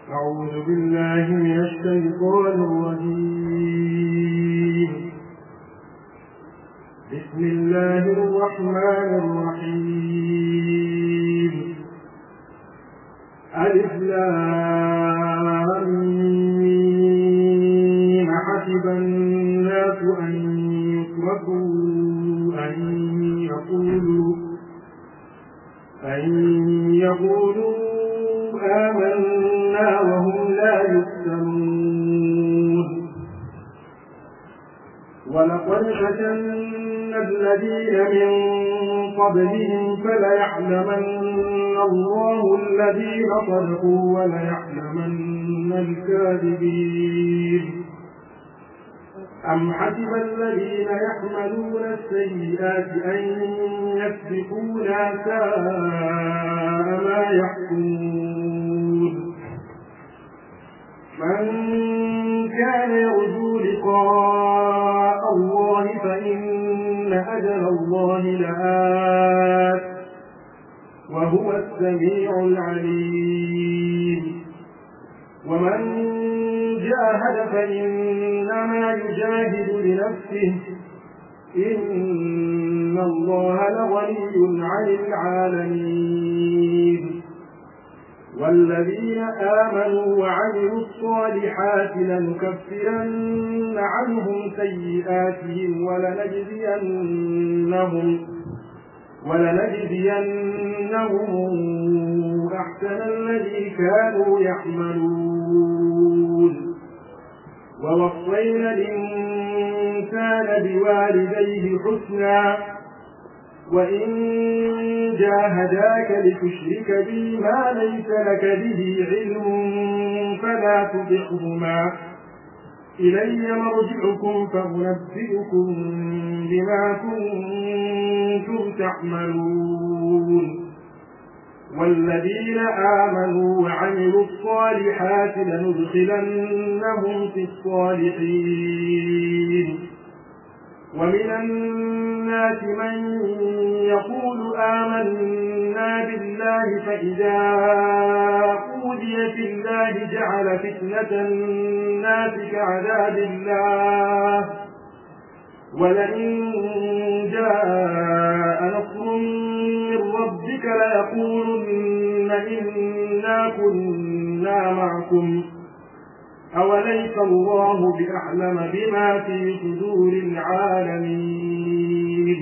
أعوذ بالله من الشيطان الرجيم بسم الله الرحمن الرحيم ألف لام ميم حسب الناس أن يتركوا أن يقولوا أن يقولوا آمنا وهم لا يفتنون ولقد فتنا الذين من قبلهم فليعلمن الله الذين صدقوا وليعلمن الكاذبين أم حسب الذين يحملون السيئات أن يسبقونا ساء ما يحكمون من كان يرجو لقاء الله فإن أجل الله لآت وهو السميع العليم ومن جاهد فإنما يجاهد لنفسه إن الله لغني عن العالمين والذين آمنوا وعملوا الصالحات لنكفرن عنهم سيئاتهم ولنجزينهم ولنجزينهم أحسن الذي كانوا يعملون ووصينا الإنسان بوالديه حسنا وإن جاهداك لتشرك بي ما ليس لك به علم فلا تطعهما إلي مرجعكم فأنبئكم بما كنتم تعملون والذين آمنوا وعملوا الصالحات لندخلنهم في الصالحين ومن الناس من يقول آمنا بالله فإذا أوذي في الله جعل فتنة الناس كعذاب الله ولئن جاء نصر من ربك ليقولن إنا كنا معكم أوليس الله بأعلم بما في صدور العالمين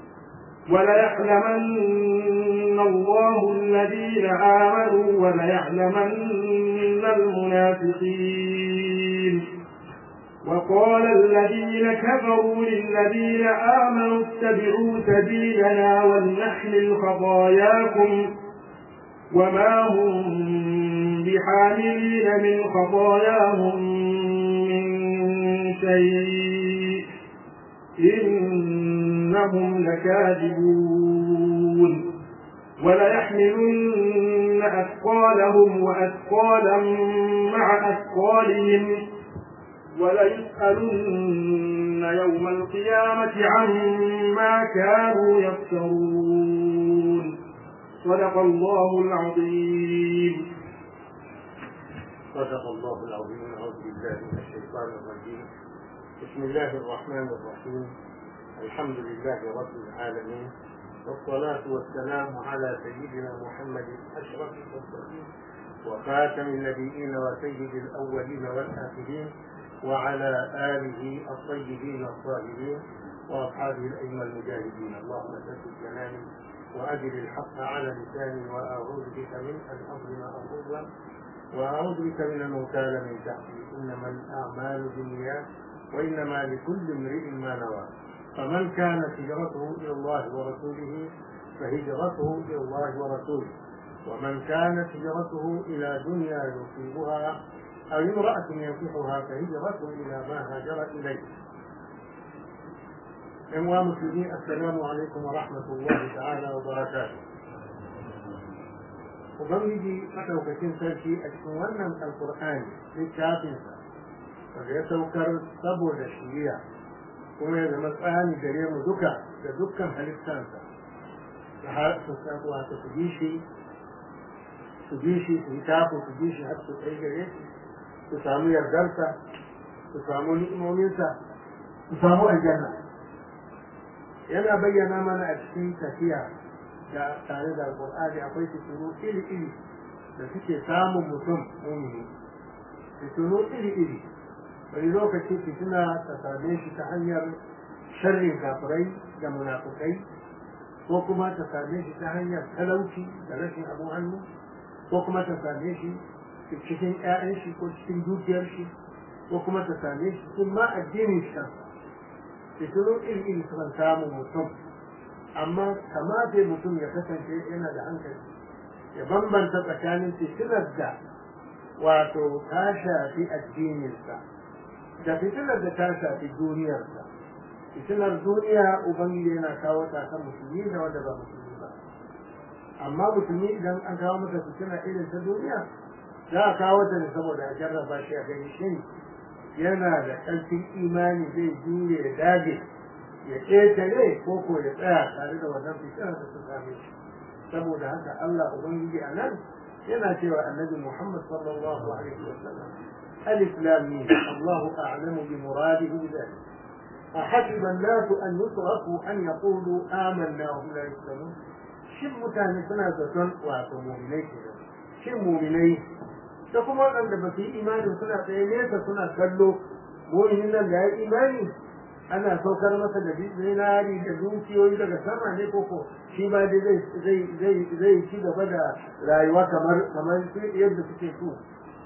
وليعلمن الله الذين آمنوا وليعلمن المنافقين وقال الذين كفروا للذين آمنوا اتبعوا سبيلنا ولنحمل خطاياكم وما هم بحاملين من خطاياهم من شيء إنهم لكاذبون وليحملن أثقالهم وأثقالا مع أثقالهم وليسألن يوم القيامة عما كانوا يفترون صدق الله العظيم صدق الله العظيم أعوذ بالله من الشيطان الرجيم بسم الله الرحمن الرحيم الحمد لله رب العالمين والصلاة والسلام على سيدنا محمد أشرف المرسلين وخاتم النبيين وسيد الأولين والآخرين وعلى آله الطيبين الطاهرين وأصحابه الأئمة المجاهدين اللهم ثبت جناني وأجل الحق على لساني وأعوذ بك من أن أظلم أو أظلم وأعوذ بك من المغتال من تحتي إنما الأعمال بالنيات وإنما لكل امرئ ما نوى فمن كانت هجرته إلى الله ورسوله فهجرته إلى الله ورسوله ومن كانت هجرته إلى دنيا يصيبها أو امرأة ينكحها فهجرته إلى ما هاجر إليه إخوة مسلمين السلام عليكم ورحمة الله تعالى وبركاته Ubangiji maɗaukakin sarki a cikin wannan alkur'ani littafinsa wanda ya saukar saboda shiriya kuma ya zama tsani gare mu duka da dukkan halittansa da har su wato su bi shi su su bi shi su yi tafi su bi shi har su kai gare shi su samu yardarsa su samu ni'imominsa su samu aljanna yana bayyana mana a cikin tafiya da tare da alƙur'ani akwai fitinu iri-iri da suke samun mutum mumini fitinu iri-iri wani lokaci fitina ta same shi ta hanyar sharrin kafirai da munafukai ko kuma ta same shi ta hanyar talauci da rashin abin hannu ko kuma ta same shi cikin 'ya'yan shi ko cikin dukiyar shi ko kuma ta same shi cikin ma addinin shi fitinu iri-iri sukan samun mutum amma kamata mutum ya kasance yana da hankali ya bambanta tsakanin fitinar da wato ta shafi addininsa da fitinar da ta shafi duniyarsa fitinar duniya ubangiji yana kawo ta kan musulmi da wanda ba musulmi ba amma musulmi idan an kawo masa fitina irin ta duniya za a kawo ta ne saboda a jarraba shi a gani shin yana da ƙarfin imani zai jure ya dage ya ƙetare ko ko ya tsaya tare da wannan fitinar da su same shi saboda haka Allah ubangiji a nan yana cewa annabi Muhammad sallallahu alaihi wa sallam alif lam mim Allahu a'lamu bi muradihi bi dhalik أحسب الناس أن يتركوا أن يقولوا آمنا وهم لا يفتنون shin mutane suna zaton wato muminai ke shin muminai da kuma waɗanda ba su yi imani suna tsaye nesa suna kallo muminin nan da ya yi imani ana saukar masa da zinari da dukiyoyi daga sama ne koko shi ma dai zai ci gaba da rayuwa kamar kamar yadda suke so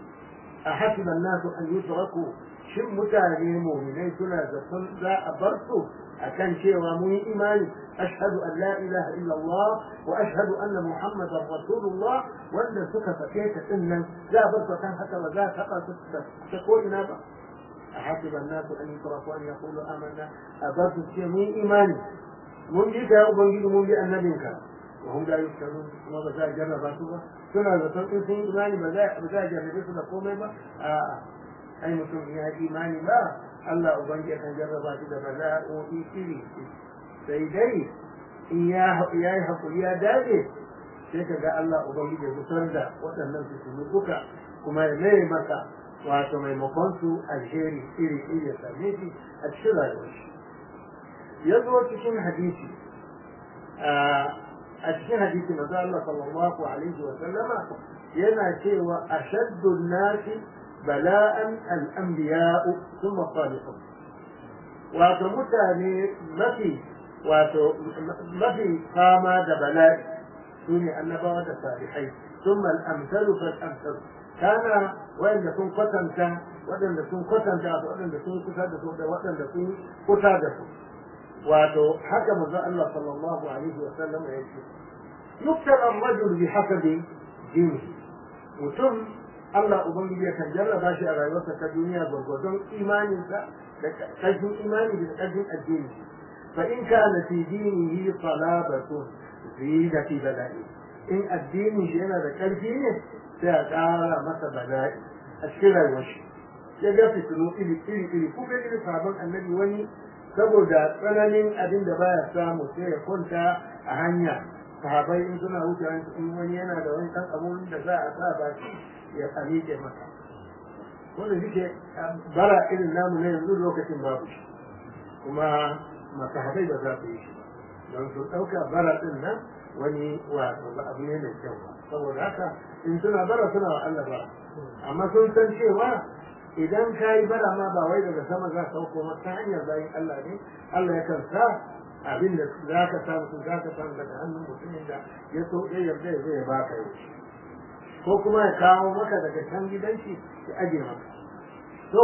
a hasiban nasu an yi shin mutane muminai suna zaton za a bar su akan cewa mun yi imani ashhadu an la ilaha illallah wa ashhadu anna muhammadar rasulullah wanda suka sake ta din nan za a bar su kan haka ba za a taba su ta ko ina ba a hasiban nasu an yutraku an yaqulu amanna a bar su ce mun yi imani mun bi ka ubangiji mun bi annabinka wa hum la yuftanun kuma ba za a jarraba su ba suna zaton in sun yi imani ba za a jarrabe su da komai ba a'a ai mutum ya imani ba Allah ubangi kan jarraba shi da bala'o'i iri sai dai in ya yi hakuri ya dage sai ka ga Allah ubangi ya fitar da waɗannan fitinu duka kuma ya mai maka wato maimakon su alheri iri iri ya same shi a cikin rayuwar shi ya zo cikin hadisi a cikin hadisi manzo Allah sallallahu alaihi wa sallama yana cewa ashaddu nasi bala'an al'ambiya'u sun mafalikun wato mutane mafi wato mafi fama da bala'i su ne annabawa da salihai sun mal'amsalu fal'amsalu kana waɗanda sun kwatanta waɗanda sun kwatanta da waɗanda sun kusa da su da waɗanda sun kusa da su wato haka manzo Allah sallallahu alaihi wa sallam ya ce yuktar ar-rajul bi hasabi dinihi mutum Allah Ubangiji ya kan jarraba shi a rayuwarsa ta duniya gwargwadon imaninsa da ƙarfin imani da ƙarfin addini fa in kana fi dinihi salabatun zida fi bala'i in addinin shi yana da ƙarfi ne sai a ƙara masa bala'i a cikin rayuwar shi ya ga fitinu iri iri iri kuka iri sabon annabi wani saboda tsananin abin da baya samu sai ya kwanta a hanya sahabai in suna wuce in wani yana da wani ɗan abun da za a sa baki ya miƙe masa wanda suke bara irin namu na yanzu lokacin babu shi kuma masu haɗai ba za su yi shi don su ɗauka bara ɗin nan wani wato ba abu ne mai kyau ba saboda haka in suna bara suna wa Allah bara amma sun san cewa idan ka yi bara ma ba wai daga sama za ka sauko ma ta hanyar bayan Allah ne Allah ya kan sa abin da za ka samu sun za ka samu daga hannun mutumin da ya so ya yarda ya zo ya baka yau ko kuma ya kawo maka daga can gidanki ya aje maka to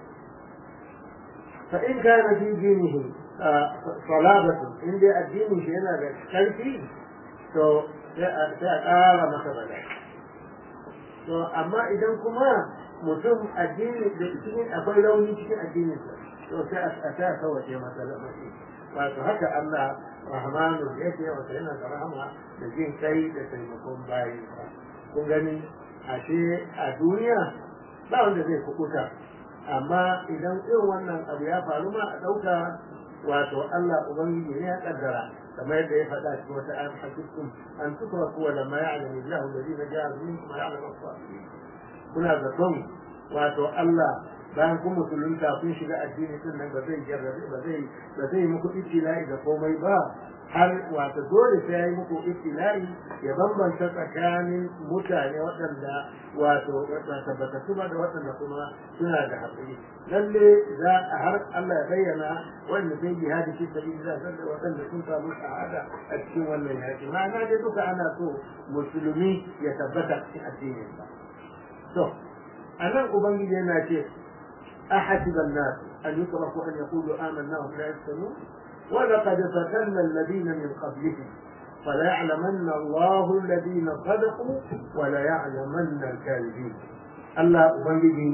fa in kana fi dinihi salabatu in dai addinin shi yana da karfi to sai a ƙara masa bala to amma idan kuma mutum addini da cikin akwai rauni cikin addinin sa to sai a ta kawace masa lamari wato haka Allah rahmanu yake wata yana da rahama da jin kai da taimakon bayi kun gani ashe a duniya ba wanda zai kukuta amma idan irin wannan abu ya faru ma a ɗauka wato Allah Ubangiji ne ya kaddara kamar yadda ya faɗa cikin wata ayan hasibtum an tutraku wa lamma ya'lamu Allahu alladhina ja'alu minkum wa ya'lamu as-sabirin kuna zaton wato Allah bayan kun musulunta kun shiga addini din nan ba zai jarrabe ba zai ba zai muku ibtila'i da komai ba har wato dole sai ya yi muku ibtila'i ya bambanta tsakanin mutane waɗanda wato tabbata su ba da waɗanda kuma suna da haƙuri lalle za a har Allah ya bayyana wanda zai yi hadi fi sabilillah da waɗanda sun samu shahada a cikin wannan yaƙi ma'ana dai duka ana so musulmi ya tabbata cikin addinin sa to anan ubangiji yana ce أحسب الناس أن يتركوا أن يقولوا آمنا وهم لا يفتنون ولقد فتنا الذين من قبلهم فليعلمن الله الذين صدقوا وليعلمن الكاذبين الله أبنجي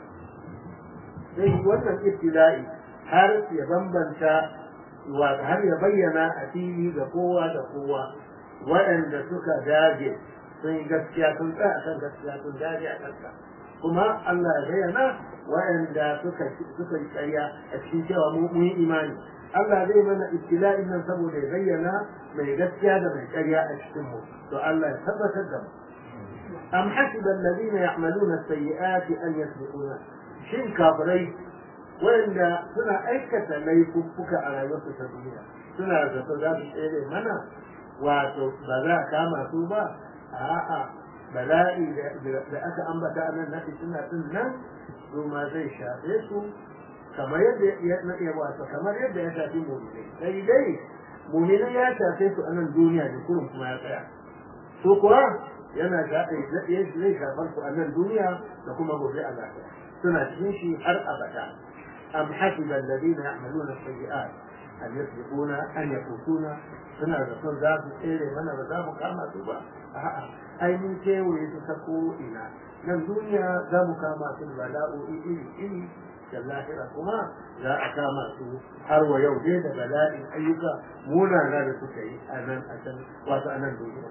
sai wannan ibtila'i har ya bambanta har ya bayyana a fili ga kowa da kowa waɗanda suka dage sun yi gaskiya sun tsaya a kan gaskiya sun dage a kanka kuma Allah ya bayyana waɗanda suka suka yi ƙarya a cikin cewa mu yi imani Allah zai mana ibtila'in nan saboda ya bayyana mai gaskiya da mai ƙarya a cikin mu to Allah ya tabbatar da mu am hasiba alladhina ya'maluna as-sayyi'ati an yasbiquna shin kafirai wanda suna aikata laifuffuka a rayuwarsu ta duniya suna zato za su tsere mana wato ba za a kama su ba a'a bala'i da aka ambata a nan na suna din nan su ma zai shafe su kamar yadda ya wato kamar yadda ya shafi mu'minai sai dai mu'minai ya shafe su a nan duniya da kurum kuma ya tsaya su kuwa yana shafe zai shafar su a nan duniya da kuma gobe a lafiya suna cikin shi har abada am hasiba alladhina ya'maluna sayyi'at an yasbiquna an yafutuna suna da son za su tsere mana ba za mu kama su ba a'a ai mun kewaye su ta ko ina nan duniya za mu kama su bala'o'i iri iri da lahira kuma za a kama su har wa yau dai da bala'in ayyuka munana da suka yi a nan a can wato a nan duniya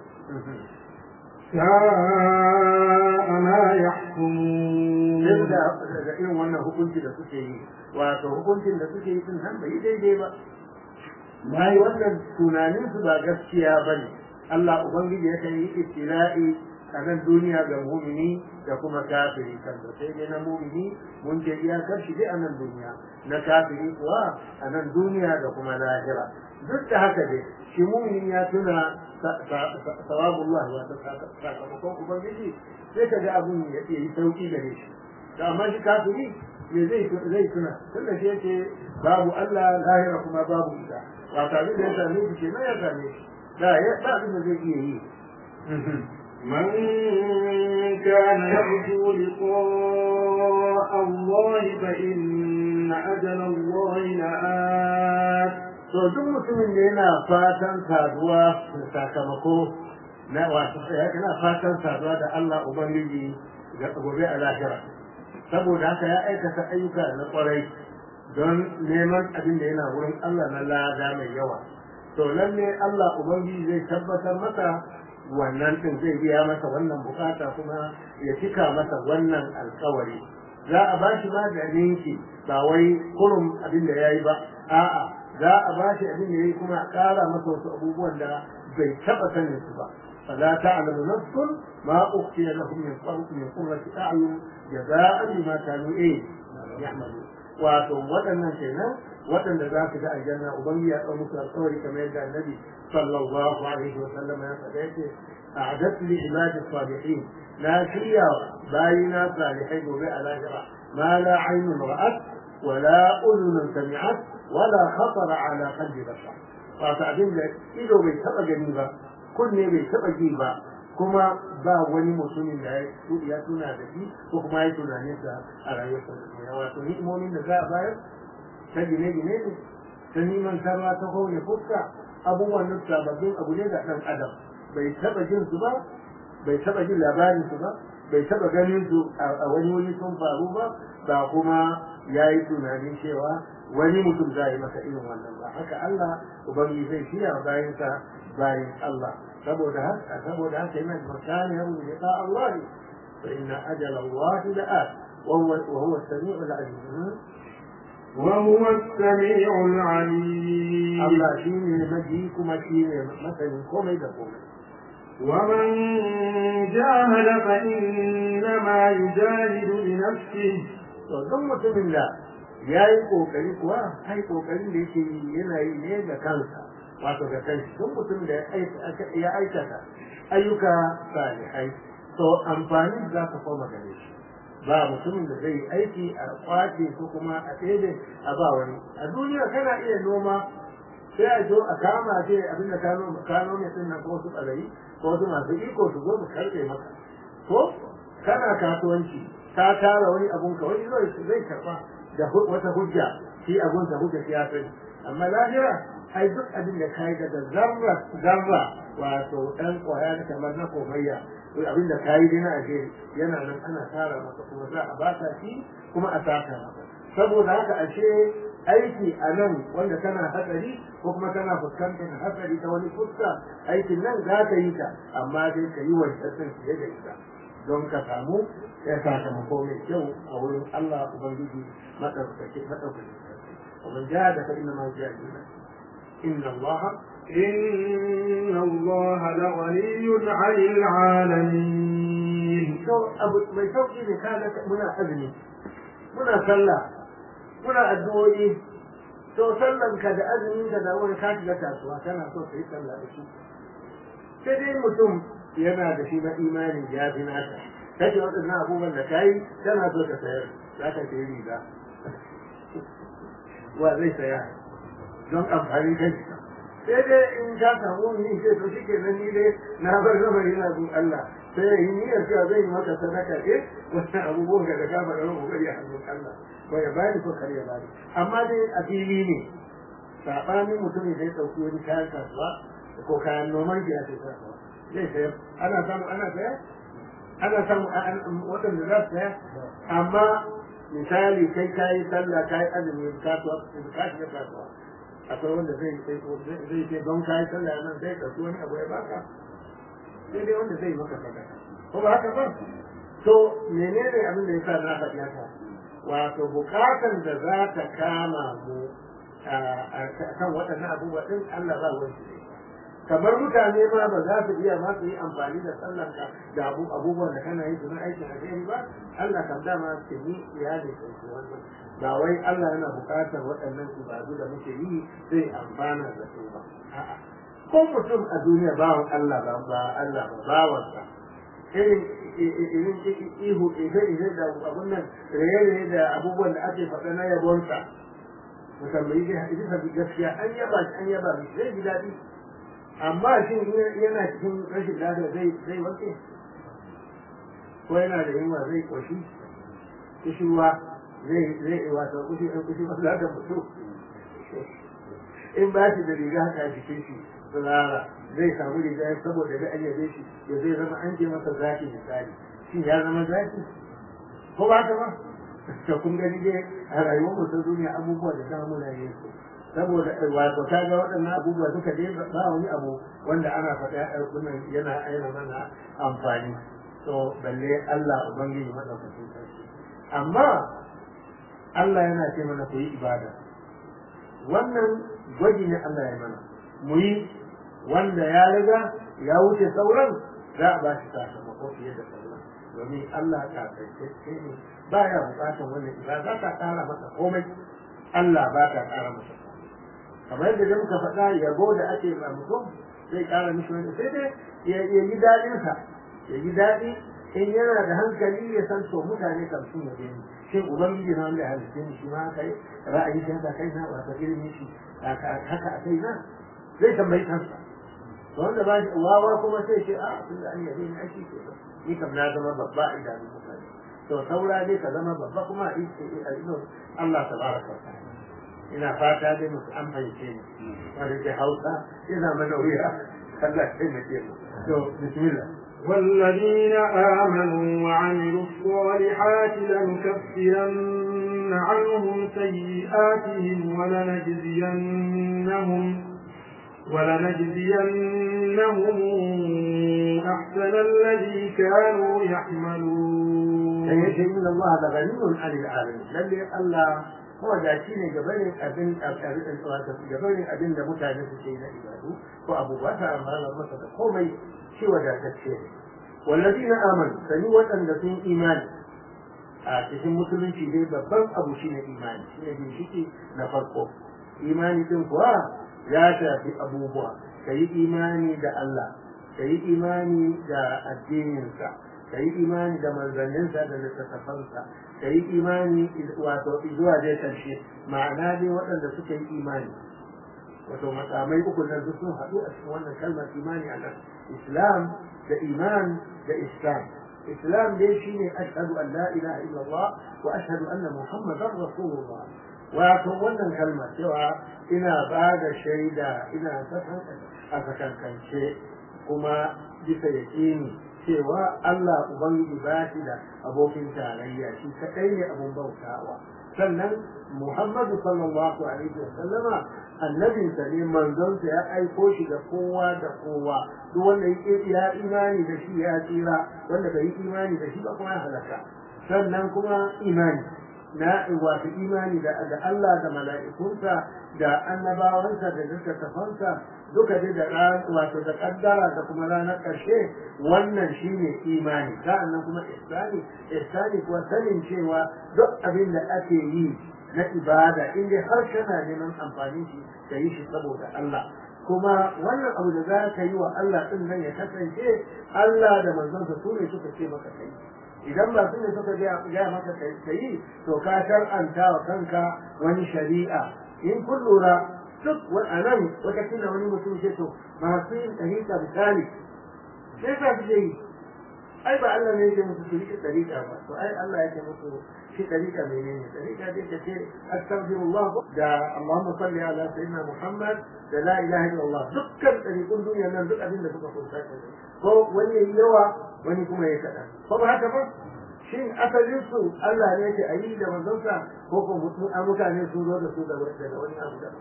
ساء ما يحكمون da da irin wannan hukunci da suke yi wato hukuncin da suke yi din nan bai daidai ba bai wannan tunanin su ba gaskiya bane Allah ubangiji ya yi ibtila'i a nan duniya ga mumini da kuma kafiri kan da sai dai na mumini mun ce iyakar shi dai a nan duniya na kafiri kuwa a nan duniya da kuma lahira duk da haka dai shi mumini ya tuna sawabullah wa sakamakon ubangiji sai ka ga abun ya yi sauki gare shi da amma shi kafiri me zai zai tuna tunda shi yake babu Allah lahira kuma babu ita ba tare da ya same shi kenan ya same shi da ya ba abin da zai iya yi من كان يرجو لقاء الله فإن أجل الله لآت to duk mutumin da yana fatan saduwa da sakamako na wato yana fatan saduwa da Allah Ubangiji ga gobe a lahira saboda haka ya aikata ayyuka na kwarai don neman abin da yana wurin Allah na lada mai yawa to lalle Allah Ubangiji zai tabbatar masa wannan din zai biya masa wannan bukata kuma ya cika masa wannan alkawari za a ba shi maganin ki ba wai kurum abin da ya yi ba a'a za a ba shi abin da ya yi kuma a ƙara masa wasu abubuwan da bai taɓa sanin su ba فلا تعلم نفس ما أخفي لهم من قرة من قرة أعين جزاء بما كانوا إيه يعملون wato waɗannan kenan waɗanda za su ga aljanna ubangi ya ɗau musu alƙawari kamar yadda annabi sallallahu alaihi wa sallam ya faɗa yake a'adat li ibadi salihin na shirya bayina salihai gobe a lahira ma la aynun ra'at wa la udhun sami'at wa la khatara ala qalbi bashar wato abin da ido bai taɓa gani ba kunne bai taɓa ji ba kuma ba wani mutumin da ya tuna da shi ko kuma ya tunanin sa a rayuwarsa da duniya wato ni'imomin da za a bayar ta gine-gine ne ta neman tarwa ta kone fuska abubuwan nan sababbin abu ne da ɗan adam bai taɓa jin su ba bai taɓa jin labarin su ba bai taɓa ganin su a wani wuri sun faru ba ba kuma ya yi tunanin cewa wani mutum za yi masa irin wannan ba haka Allah ubangi zai shirya bayansa bayan Allah saboda haka saboda haka yana makani yau liqa Allah fa inna ajala Allah la'at wa huwa wa huwa as-sami'u al-alim وهو السميع العليم Allah shi ne maji kuma shi ne masanin komai da komai ومن جاهد فإنما يجاهد لنفسه to don mutumin da ya yi kokari kuwa ai kokarin da yake yi yana yi ne ga kansa wato ga kanshi don mutum da ya aikata ayyuka salihai to amfani za ka koma gare shi ba mutumin da zai aiki a kwace ko kuma a ɗebe a ba wani a duniya kana iya noma sai a zo a kama ce abin da ka nome din nan ko su ɓarayi ko su masu iko su zo su karɓe maka ko kana kasuwanci ka tara wani abun ka wani zai zai karɓa da wata hujja shi abun sa hujja ya sani amma lahira ai duk abin da kai daga zarra zarra wato dan kwaya kamar na komayya abin da kayi dai na aje yana nan ana tara maka kuma za a baka shi kuma a saka maka saboda haka ashe aiki a nan wanda kana hatsari ko kuma kana fuskantar hatsari ta wani fuska aikin nan za ka yi ta amma dai ka yi wancan fiye da ita don ka samu ya sakamako mai kyau a wurin Allah Ubangiji maɗaukaki maɗaukaki ومن جاهد فإنما يجاهد إن الله إن الله لغني عن العالمين abu mai sauki ne ka ga muna azumi muna sallah muna addu'o'i to sallan ka da azumin ka da wani ka shiga kasuwa kana so ka yi sallah da shi sai dai mutum yana da shi na imanin ya fi naka kace waɗannan abubuwan da ka yi kana so ka sayar za ka sayi riga wa zai saya don amfani kai sai dai in ka samu ni sai to shi kenan ni dai na bar zamani na gun Allah sai yi niyyar cewa zai yi maka sadaka eh wannan abubuwan da ka fara ran kokari a hannun Allah ba ya bani ko kar ya bani amma dai a fili ne sabanin mutum zai dauki wani kayan kasuwa ko kayan noman gida sai kasuwa zai sayar ana samu ana saya ana samu waɗanda za su saya amma misali kai kayi sallah kayi azumi kasuwa ka shiga kasuwa akwai wanda zai zai ce don kayi sallah nan zai ɗauki wani abu ya baka sai dai wanda zai maka sadaka ko ba haka ba to menene abin da yasa na faɗi haka wato bukatan da za ta kama mu a kan waɗannan abubuwa ɗin Allah ba wani ne kamar mutane ma ba za su iya ma su yi amfani da sallan ka da abubuwan da kana yi su na aikin alheri ba Allah kan dama ce ni iyali kan su wannan ba wai Allah yana buƙatar waɗannan ibadu da muke yi zai amfana da su ba a'a ko mutum a duniya bawan Allah ba ba Allah ba bawansa irin irin ihu ihe ihe da abun nan raye da abubuwan da ake faɗa na yabonsa musamman yi gaskiya an yaba an yaba zai ji daɗi amma shin yana cikin rashin lafiya zai zai wanke ko yana da yunwa zai koshi kishirwa zai zai wata kushi an kushi ba za ta mutu in ba shi da riga haka a jikin shi tsirara zai samu riga saboda ga ayyabe shi ya zai zama an je masa zaki misali shi ya zama zaki ko ba ta ba to kun gani dai a rayuwar mu ta duniya abubuwa da dama muna yin su saboda wato ta ga waɗannan abubuwa duka dai ba wani abu wanda ana faɗa a ɗaukunan yana aina mana amfani to balle Allah ubangiji madaukakin sarki amma Allah yana ce mana ku yi ibada wannan gwaji ne Allah ya mana mu yi wanda ya riga ya wuce sauran za a ba shi sakamako fiye da sauran domin Allah ta kai ne ba ya bukatar wannan ibada za ka ƙara masa komai Allah ba ka ƙara masa kamar yadda da muka faɗa yabo da ake ma mutum zai ƙara mishi wani sai dai ya yi daɗinsa ya yi daɗi in yana da hankali ya san to mutane kan sun yabe ni shin ubangiji na wanda ya halitta ni shi ma haka yi ra'ayi shi haka kai na wata irin shi haka a kai na zai tambayi kansa to wanda ba shi wawa kuma sai ce a tun da an yabe ni aiki ke ni kam na zama babba a idanun mutane to saura dai ka zama babba kuma a idon Allah tabaraka wa ta'ala ina fata dai musu an fahimce ni wanda ke hausa ina mana wuya Allah ya taimake mu to bismillah والذين آمنوا وعملوا الصالحات لنكفرن عنهم سيئاتهم ولنجزينهم ولنجزينهم أحسن الذي كانوا يعملون sai yace inna Allah la ghaniyun 'anil alamin lalle Allah mawadaci ne gabanin abin gabanin abin da mutane suke yi na ibadu ko abubuwa ta amana masa da komai shi wadatacce ne wallazina amanu sani waɗanda sun imani a cikin musulunci dai babban abu shine imani shine ginshiki na farko imani din kuwa ya shafi abubuwa ka yi imani da Allah ka yi imani da addininsa ka yi imani da manzanninsa da littattafansa ka yi imani wato zuwa dai karshe ma'ana dai waɗanda suka yi imani wato matsamai uku nan duk sun haɗu a cikin wannan kalmar imani a nan islam da iman da islam islam dai shine ashhadu an la ilaha illallah wa ashhadu anna muhammadan rasulullah wato wannan kalma cewa ina ba da shaida ina a sakankance kuma bisa yaƙini cewa Allah Ubangiji ba shi da abokin tarayya shi kaɗai ne abun bautawa sannan Muhammadu sallallahu alaihi wa sallama annabinsa ne manzonsa ya aiko shi da kowa da kowa duk wanda ya imani da shi ya tsira wanda bai yi imani da shi ba kuma ya halaka sannan kuma imani na wato imani da Allah da mala'ikunsa da annabawansa da littattafansa duka dai da wato da kaddara da kuma ranar ƙarshe wannan shine imani sa'annan kuma ihsani ihsani kuwa sanin cewa duk abin da ake yi na ibada in dai har kana neman amfani shi ka yi shi saboda Allah kuma wannan abu da za ka yi wa Allah din nan ya kasance Allah da manzonsa su ne suka ce maka kai idan ba su ne suka gaya maka ka yi to ka shar'anta wa kanka wani shari'a in kun lura duk a nan wata kila wani mutum ce to masu yin ɗariƙa misali sai sa su yi ai ba Allah ne yake musu su riƙe ɗariƙa ba to ai Allah yake musu shi ɗariƙa menene ɗariƙa dai ka ce astaghfirullah da Allahumma salli ala sayyidina Muhammad da la ilaha illallah dukkan ɗariƙun duniya nan duk abin da suka kunsa ko wani yayi yawa wani kuma ya kaɗan ko ba haka ba shin asalin su Allah ne ke ayi da manzonsa ko ko mutane sun zo da su daga wani abu da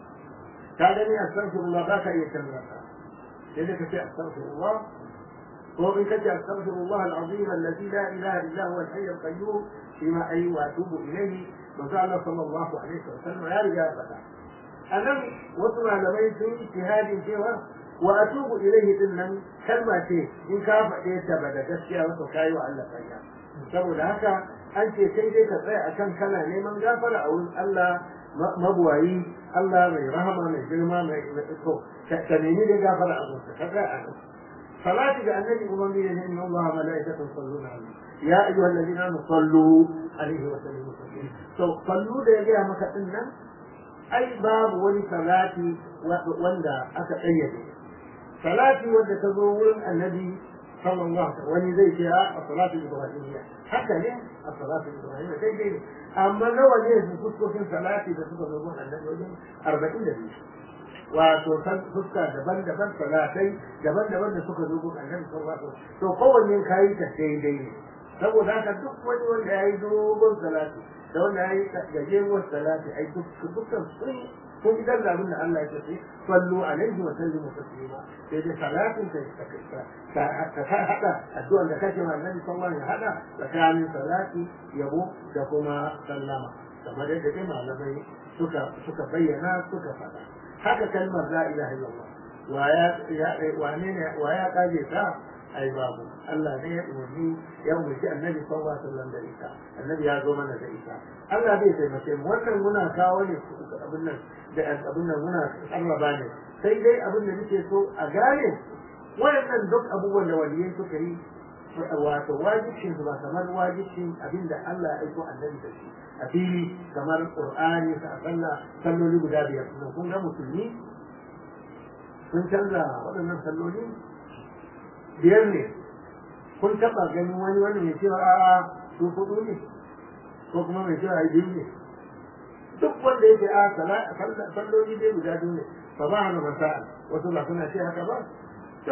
ka gani astaghfirullah ba ka iya canza ka sai da kace astaghfirullah ko in kace astaghfirullah al-azim alladhi la ilaha illa huwa al-hayy al-qayyum fima ay wa atubu ilayhi manzo Allah sallallahu alaihi wa sallam ya riga faɗa anan wasu malamai sun yi ijtihadin cewa wa atubu ilayhi din nan kalma ce in ka faɗe ta ba da gaskiya ba to kai wa Allah kariya saboda haka an ce sai dai ka tsaya akan kana neman gafara a wurin Allah mabuwayi Allah mai rahama mai girma mai to ka nemi da gafara a wurin ka tsaya a nan salati ga annabi ubangi ne inna Allah malaikatu salluna alaihi ya ayyuhal ladina amanu sallu alaihi wa sallimu taslima to sallu da ya gaya maka din nan ai babu wani salati wanda aka kayyade salati wanda ta zo wurin annabi sallallahu alaihi wani zai ce a salatu ibrahimiyya haka ne a salatu ibrahimiyya daidai ne amma nawa ne su fuskokin salati da suka zo gun annabi wajen arba'in da biyu wato fuska daban-daban salatai daban-daban da suka zo gun annabi sallallahu alaihi wasallam to kowanne kayi ta daidai ne saboda haka duk wani wanda ya yi dogon salati da wanda ya yi gajeruwar salati ai dukkan sun kun idan da abin da Allah ya ce sallu alaihi wa sallimu taslima sai dai salatin ta ka hada addu'ar da kake ma annabi sallallahu alaihi hada tsakanin salati yabo da kuma sallama kamar yadda dai malamai suka suka bayyana suka faɗa haka kalmar la ilaha illallah wa ya wane ne wa ya kaje ta ai babu Allah ne ya umarni ya umarci annabi sallallahu alaihi wasallam da ita annabi ya zo mana da ita Allah bai taimake mu wannan muna kawo ne abin nan da abin nan muna sarraba ne sai dai abin da nake so a gane wayannan duk abubuwan da waliyai suka yi wato wajibcin su ba kamar wajibcin abin da Allah ya aiko annabi da shi a fili kamar qur'ani sa sallah salloli guda biyar kun ga musulmi sun canza waɗannan salloli biyar ne kun taɓa ganin wani wani mai cewa a'a su kudu ne ko kuma mai cewa biyu ne duk wanda yake a salloli dai guda biyu ne fa ba hana masa'a wasu ba suna ce haka ba to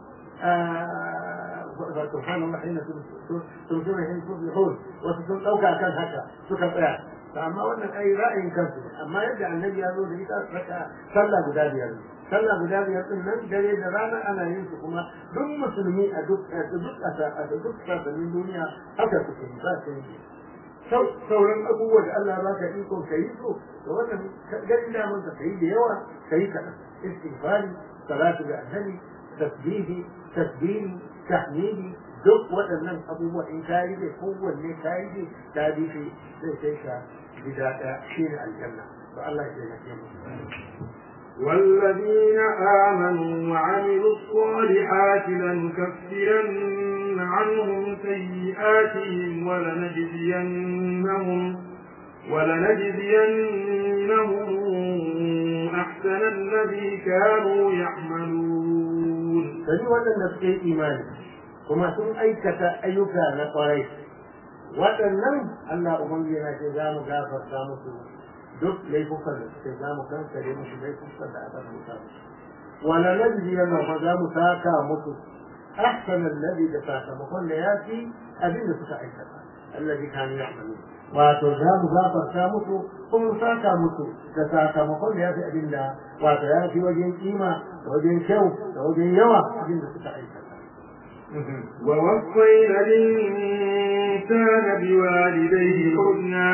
سبحان الله حين تمسون حين تصبحون وتكون ɗauka kan haka suka tsaya amma wannan ai ra'ayin kansu amma yadda annabi ya zo da ita saka sallah guda biyar sallah guda biyar din nan dare da rana ana yin su kuma duk musulmi a duk a duk a duk sassanin duniya haka suke ba su yi sauran abubuwa da Allah ba ka ikon ka yi so da wannan ganin daman ka yi da yawa ka yi kaɗan istighfari salatu da annabi tasbihi tasbihi tahmidi duk waɗannan abubuwa in ka yi da kowanne ka yi da ta bi shi zai kai ka gida ɗaya shi ne aljanna to Allah ya taimake mu والذين آمنوا وعملوا الصالحات لنكفرن عنهم سيئاتهم ولنجزينهم ولنجزينهم أحسن الذي كانوا يعملون sani waɗanda suke imani kuma sun aikata ayyuka na ƙwarai waɗannan Allah ubangiji na ce za mu gafarta musu duk laifukan da suke za mu kankare musu laifukan da aka rubuta musu wala najzi yana ma za mu saka musu ahsan alladhi da sakamakon da ya fi abin da suka aikata alladhi kanu ya'malun wato za mu gafarta musu kuma saka musu da sakamakon da ya fi abin da wato ya fi wajen kima da wajen kyau da wajen yawa abin da suka aikata ووصينا الإنسان بوالديه حسنا